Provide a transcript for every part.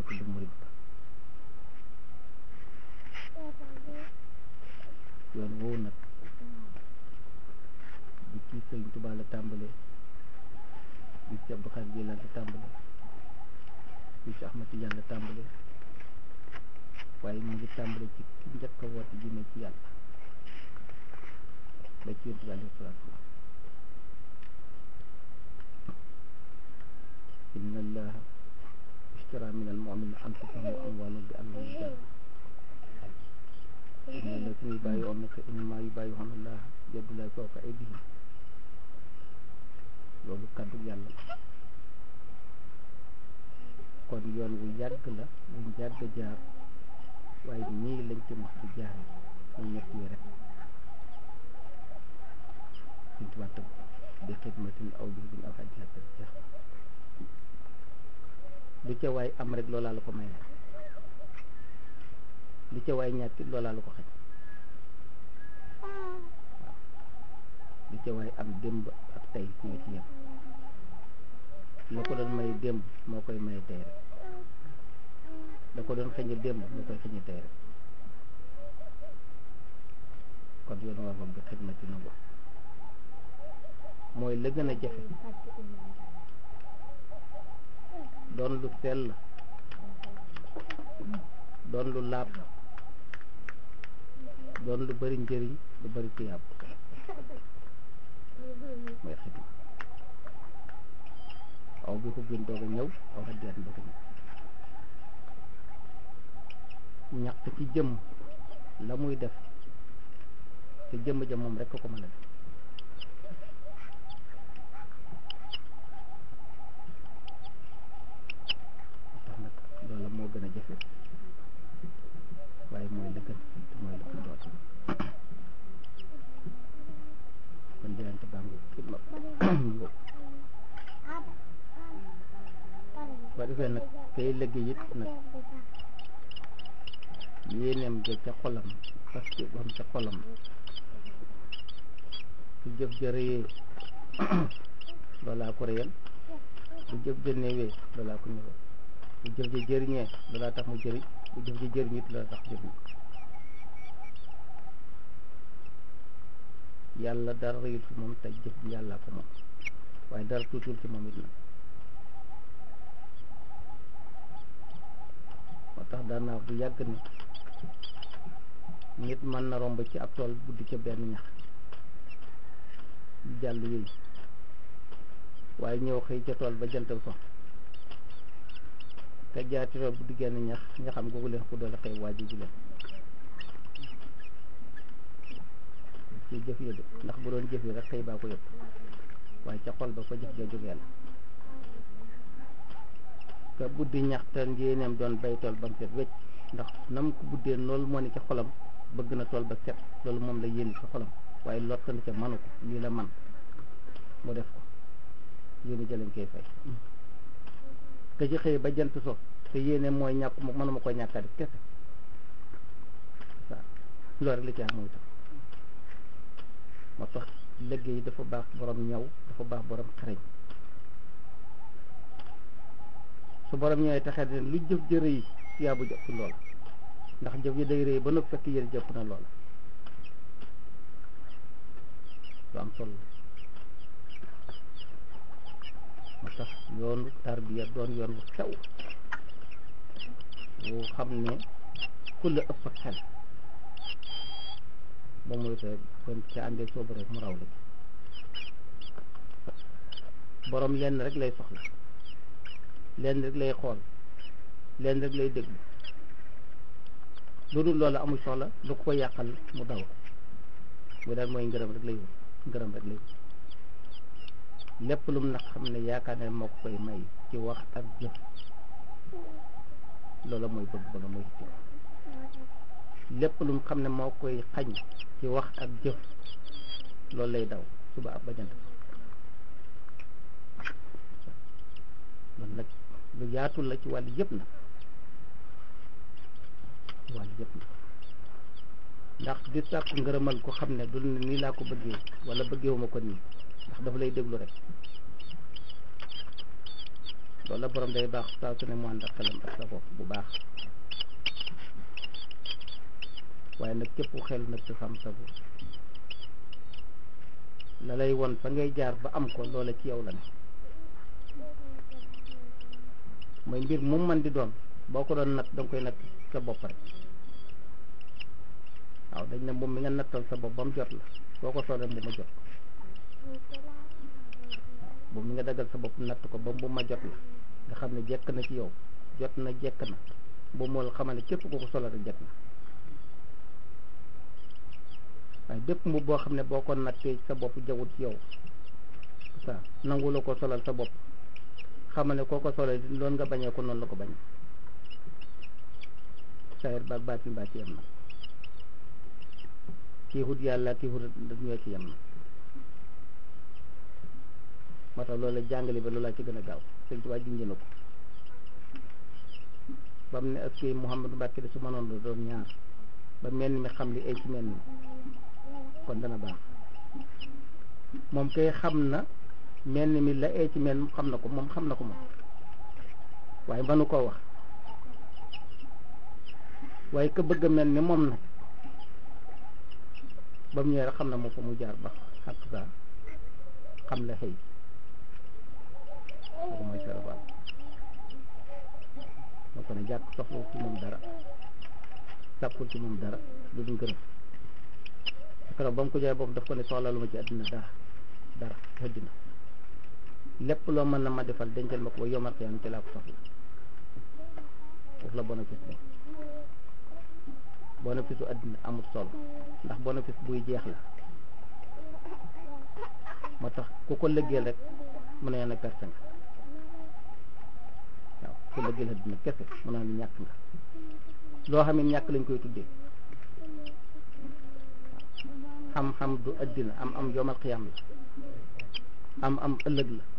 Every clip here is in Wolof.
tudd murid yoon woowu nag di ci sëñ Tuubaa la tàmbalee di ci Abdou Khadre Jilaan la tàmbalee di ci Ahmad Tijaan la tàmbalee waaye mu ngi tàmbalee ci ki njëkk a woote jëmee ci yàlla ba ci yonent bi alayhi salaatu wa salaam inna allaha ishtara min al-mu'minina anfusahum wa amwalahum bi anna lahumul janna inna allazina yubayyi'unaka innamaa yubayyi'una allaha yadullahi fawqa aydihim loolu kàddu yàlla la kon yoon wu yàgg la wuñ yàgg jaar waaye nii lañ ci max di jaare muy ñett yi rek suñ tubaab tëgg bi xidmatin aw bi buñ aw xaddi xatta jeex na lu ca waay am rek loolaa la ko may lu ca waay ñàkk loolaa la ko xañ waaw lu ca waay am démb ak tey ñoo ci yem la ko doon may démb moo koy may tey rek da ko doon xëñe démb moo koy xëñe tey rek kon yoon waa moom bi xidmati na ko mooy la gën a jafe doon lu sell doon lu laab doon lu bari njëriñ lu bari tiyaab mooy xidma aw bi xubbin doog a ñëw aw xaddiyan doog a ñëw ñaq ci jëmm la muy def te jëmm ja moom rek ko mën a def tax nag loola moo gën a jafe waaye mooy la gën te mooy la ko doon kon jaayante baa ngi xidma ngóob ba defee nag kay liggéey it nag yéeneem ja ca xolam parce que bam ca xolam su jëf ja rëyee loolaa ko rëyal bu jëf ja néewee loolaa ko néewal bu jëf ja jëriñee loolaa tax mu jëriñ bu jëf ja jëriñ it loolaa tax jëriñ yàlla dara rëyul ci moom te jëf ji yàllaa ko moom waaye dara tuutul ci moom it nag moo tax daan naa bu yàgg ni nit mën na romb ci ab tool buddi ca benn ñax jàll yooyu waaye ñëw xëy ca tool ba jantal so ka jaar ci tool buddi genn ñax nga xam googu leen ko doole xëy waaji ji leen ci jëf yi de ndax bu doon jëf yi rek xëy baa ko yëpp waaye ca xol ba ko jëf ja jógee la ka buddi ñax te yéeneem doon bay tool ba mu set wecc ndax nam ko buddee loolu moo ne ci xolam bëgg na tool ba set loolu moom la yéene ci xolam waaye lottan ca manu ko lii la man mu def ko yéene jëlañ koy fay ka ci xëy ba jant so te yéene mooy ñàkk mënuma ko ñàkka def kese waaw loolu rek la ci am mooy tax moo tax liggéey dafa baax borom ñaw dafa baax borom xarañ su borom ñëwee taxee ne lu jëf jë rëy yaa bu jëpp lool ndax jëf yi day rëy ba noppi fekk yëri jëpp na lool lu am solo moo tax yoonu tarbiya doon yoon wu sew wu xam ne ku la ëpp xel ba muy rek kon ca àndee soobu rek mu raw la borom lenn rek lay soxla lenn rek lay xool lenn rek lay déglu lu dul loolu amul soxla lu ko yàqal mu daw mu daal mooy ngërëm rek lay wut ngërëm rek lay wut lépp lu mu nag xam ne yaakaar ne moo ko koy may ci wax ak jëf loola mooy bëgg ba nga mooy ci lépp lu mu xam ne moo koy xañ ci wax ak jëf loolu lay daw suba ab bajant loolu nag lu yaatu la ci wàllu yëpp na ci wàllu yëpp na ndax di sàkku ngërëmal ko xam ne du ne nii laa ko bëggee wala bëggeewuma ko nii ndax dafa lay déglu rek loolu la borom day baax saa su ne mu ànd ak xelam ak sa bopp bu baax waaye nag képp xel nag ci xam sa bopp la lay won fa ngay jaar ba am ko loola ci yow la ne mooy mbir mu man di doon boo ko doon natt danga koy natt sa bopp rek waaw dañ ne moom mi nga nattal sa bopp ba mu jot la boo ko solee bu ma jot moom mi nga daggal sa bopp natt ko ba bu ma jot la nga xam ne jekk na ci yow jot na jekk na boobu moo la xamal ne képp ko ko solo rek jekk na waaye bépp mbubb boo xam ne boo ko nattee sa bopp jawut ci yow ça nangu la ko solal sa bopp xamal ne koo ko solal loolu nga bañee ko noonu la ko bañ sayir baag baatin baa ci yem na kii xut yàlla kii xut ñoo ci yem na moo tax loolu la jàngale ba loolaa ci gën a gaaw sëñ Tuubaa junj na ko ba mu ne est-ce que Mouhamadou Mbacke de su mënoon la doon ñaar ba mel ni mi xam li ay ci mel ni kon dana baax moom kay xam na mel ni mi la ay ci mel xam na ko moom xam na ko moom waaye mënu koo wax waaye ka bëgg a mel ni moom nag ba mu ñëwee rek xam na moom fa mu jaar ba xaq saa xam la xëy kooku mooy sarabaal moo ko ne jàkk soxla ci moom dara sàkkul ci moom dara lu dul gërëm keroog ba mu ko jaay boobu daf ko ne soxla lu ma ci àddina dara dara àddina lépp loo mën na ma defal dencal ma ko ba yomal xiyaam ci laa ko soxla foofu la bénéfice bi bénéfice u àddina amul solo ndax bénéfice buy jeex la moo tax ku ko lëggeel rek mu ne na perte nga waaw ku lëggeel àddina kese mu ne ñàkk nga loo xam ne ñàkk lañ koy tuddee xam-xam du àddina am am yomal xiyam la am am ëllëg la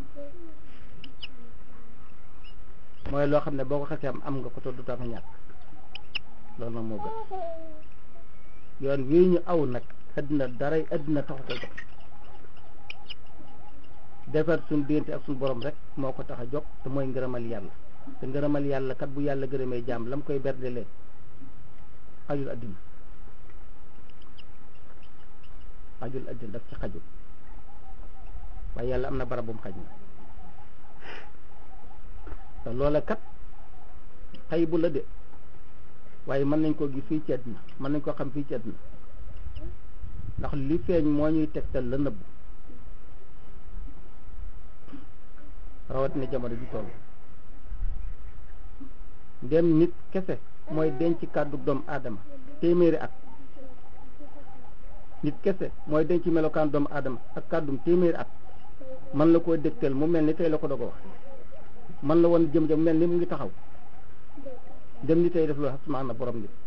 mooy loo xam ne boo ko xasee am am nga ko te du tax nga ñàkk loolu nag moo gën yoon wii ñu aw nag àddina daray àddina taxu ko jox defar suñ diggante ak suñ borom rek moo ko tax a jóg te mooy ngërëmal yàlla te ngërëmal yàlla kat bu yàlla gërëmee jaam la mu koy berdelee xajul àddina xajul àddina daf ci xajul waaye yàlla am na barab bu mu xaj na te loola kat xay bu la de waaye mën nañ koo gis fii ci àddina mën nañ koo xam fii ci àddina ndax li feeñ moo ñuy tegtal la nëbb rawatina jamono ji toll ndem nit kese mooy denc kàddu doomu aadama téeméeri at nit kese mooy denc melokaan doomu aadama ak kàddum téeméeri at man la koo dégtal mu mel ni tey la ko doog a wax man la woon jëm jëm mel ni mu ngi taxaw dem ni tey def lu asmaa na borom nit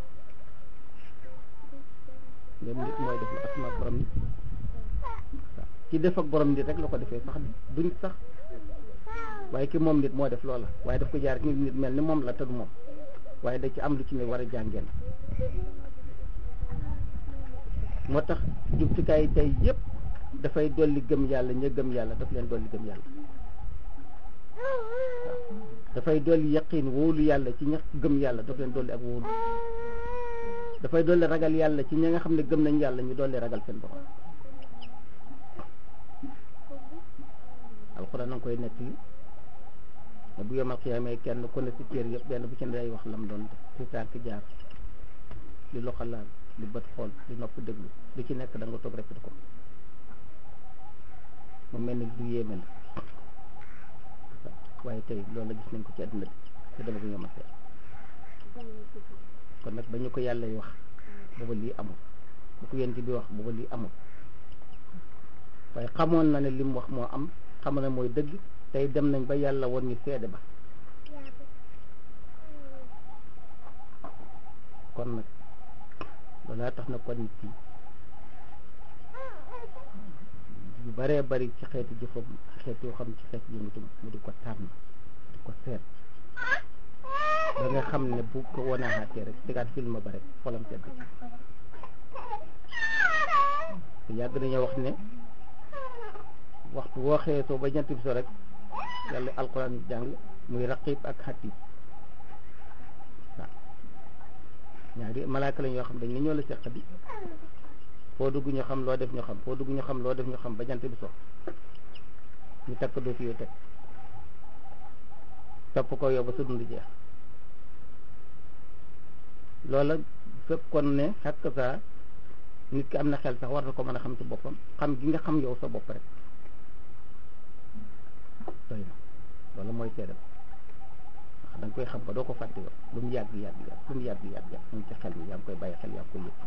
dem nit mooy def lu asmaa borom nit waaw ci def ak borom nit rek la ko defee sax duñ sax waaye ki moom nit moo def loola waaye daf ko jaar nit nit mel ni moom la te du moom waaye da ci am lu ci ne war a jàngeen moo tax jumtukaay yi tey yëpp dafay dolli gëm yàlla ña gëm yàlla daf leen dolli gëm yàlla waaw dafay dolli yaqin wóolu yàlla ci ña gëm yàlla daf leen dolli ak wóolu dafay dolli ragal yàlla ci ñi nga xam ne gëm nañ yàlla ñu dolli ragal seen borom alxuraan na nga koy nekk li ne bu yomal xiyaamee kenn ku ne si cër yëpp benn bu ci ne day wax lam doon def li tànk jaar li loxo laal li bët xool li nopp déglu lu ci nekk da nga toog répété ko mu mel ni lu yéeme la waaye tey loolu gis nañ ko ci àddina bi te dama ko yomal xiyaam kon nag ba ñu ko yàlla yi wax booba lii amul bu ko yent bi wax booba lii amul waaye xamoon na ne li mu wax moo am xam na mooy dëgg tey dem nañ ba yàlla woon ñu seede ba kon nag loolaa tax na kon nit ki yu baree bari ci xeeti jëfam xeeti yoo xam ci xeeti yëngutum mu di ko tànn di ko seet ba nga xam ne bu ko wanaaxaatee rek tegaat film ba rek xolam sedd te yàgg nañoo wax ne waxtu woo xëyee soo ba ñetti bi so rek yàlla alquran jàng muy raqib ak xatib waaw ñaari malaaka lañ yoo xam dañ ne ñoo la seq bi foo dugg ñu xam loo def ñu xam foo dugg ñu xam loo def ñu xam ba jant bi so ñu takk doo fi yoo teg topp ko yow ba sa dund jeex loola fekkoon ne xakk saa nit ki am na xel sax war na ko mën a xam ci boppam xam gi nga xam yow sa bopp rek doy na loolu mooy seedam ndax da nga koy xam ba doo ko fàtte yow lu mu yàgg yàgg yàgg lu mu yàgg yàgg yàgg mu ngi ci xel mi yaa ngi koy bàyyi xel yaa ngi koy yëg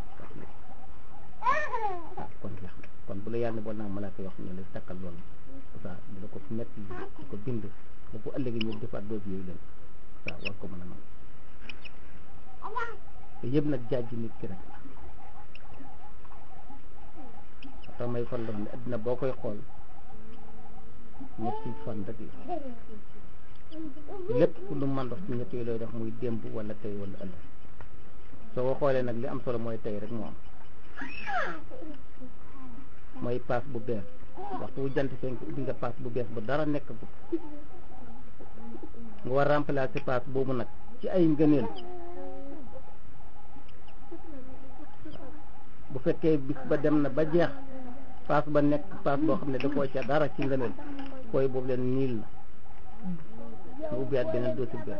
ah kon jeex na kon bu la yàlla bool naa malaaka yoo xam ne lay takkal loolu ça di la ko nekk di ko bind ba bu ëllëgee ñu defaat doosi yooyu leen ça war ko mën a nangu te yëpp nag jaaj nit ki rek la tax may fan la ne addina boo koy xool ñetti fan rek la lépp lu man dox ci ñett yooyu lay dox muy démb wala tey wala ëllëg soo ko xoolee nag li am solo mooy tey rek moo am mooy paas bu bees waxtu wu jant fenk ubbi nga paas bu bees bu dara nekk bu nga war remplacer paas boobu nag ci ay ngëneel bu fekkee bis ba dem na ba jeex paas ba nekk paas boo xam ne dafoo ca dara ci ngëneel koy boobu leen niil la nga ubbiwaat beneen doosi bees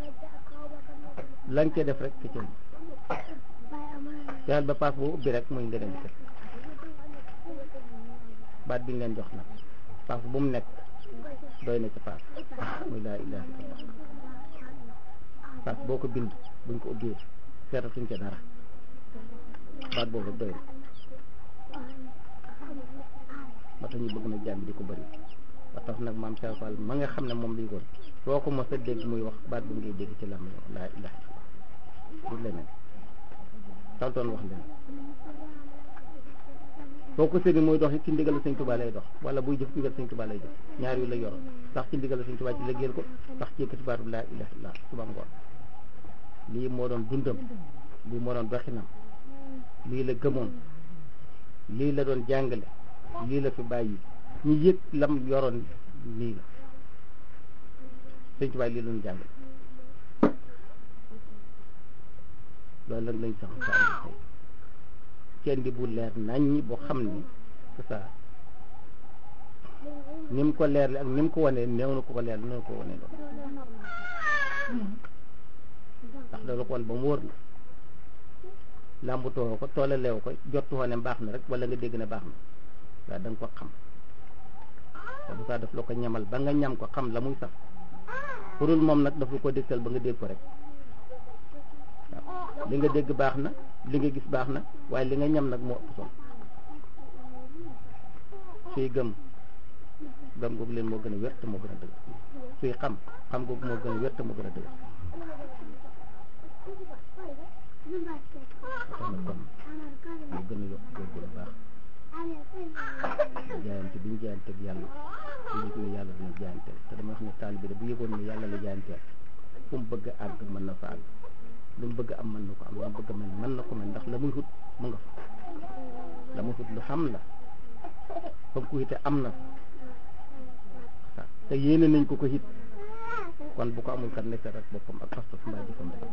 lañ cee def rek ke cën fexeel ba paas boo ubbi rek muy ngëneel kese baat bi ñu leen jox nag paas bu mu nekk doy na ci paas muy laa ilaha illallah paas boo ko bind buñ ko ubbee seetatuñ ca dara baat boobu rek doy na ba tax ñu bëgg na jàmm di ko bëri ba tax nag maam Cheikh Fall ma nga xam ne moom liy woon soo ko mos a dégg muy wax baat bu ngay dégg ci lam yow laa ilaha illallah du leneen taltoon wax leneen soo ko séeni muy dox ci ndigal Sëñ Tuubaa lay dox wala buy jëf ndigal Sëñ Tuubaa lay jëf ñaar yu la yoroon sax ci ndigal Sëñ Tuubaa ci liggéeyal ko sax ci yëkkati baatu laa ilaha illallah suba ngoon lii moo doon dundam lii moo doon doxinam lii la gëmoon lii la doon jàngale lii la fi bàyyi ñu yëg lam yoroon lii la Sëñ Tuubaa lii la doon jàngale loolu nag lañ sax sa am tey kenn di bu leer naññi boo xam ne c'est ça ni mu ko leerle ak ni mu ko wanee néew na ko ko leer néew ko wanee loolu ndax loolu ko wan ba mu wóor la làmbutoo ko toole leew ko jottuwoo ne baax na rek wala nga dégg ne baax na waaye da nga ko xam te bu saa def la ko ñamal ba nga ñam ko xam la muy sax pourul moom nag daf la ko dégtal ba nga dégg ko rek waaw li nga dégg baax na li nga gis baax na waaye li nga ñam nag moo ëpp solo suy gëm gëm googu leen moo gën a wér te moo gën a dëgg suy xam xam googu moo gën a wér te moo gën a dëgg tax na kon moo gën a yokk góorgóorlu baax jaayante bi ñu jaayanteeg yàlla bu yëg ne yàlla dina jaayanteel te dama wax ne taalibe bi bu yëgoon ne yàlla la jaayanteel fu mu bëgg a àgg mën na fa àgg lu mu bëgg am mën na ko am lu mu bëgg a mel mën na ko mel ndax la muy xut mu nga fa la muy xut lu xam la fa mu ko xite am na waaw te yéene nañ ko ko xit kon bu ko amul kat nekk rek boppam ak pas-pas mbaa jëfam rek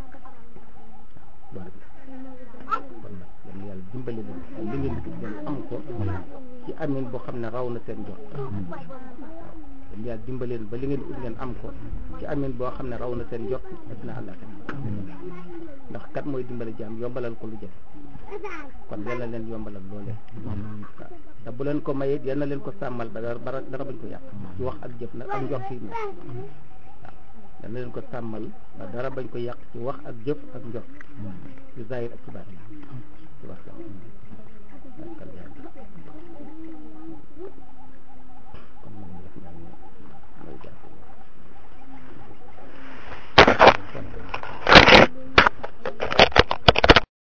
waaw loolu kon nag yal na yàlla dimbali leen li ngeen di ngeen am ko ci amin boo xam ne raw na seen jot waaw yal na yàlla dimbali leen ba li ngeen di ut ngeen am ko ci amin boo xam ne raw na seen jot dina àllate ndax kat mooy dimbali jaam yombalal ko lu jëf kon yal na leen yombalal loolee waaw te bu leen ko mayee yal na leen ko sàmmal ba dara bara dara bañ ko yàq ci wax ak jëf nag ak njort yi waaw yal na leen ko sàmmal ba dara bañ ko yàq ci wax ak jëf ak njort ci zahir ak ci baatin ci wax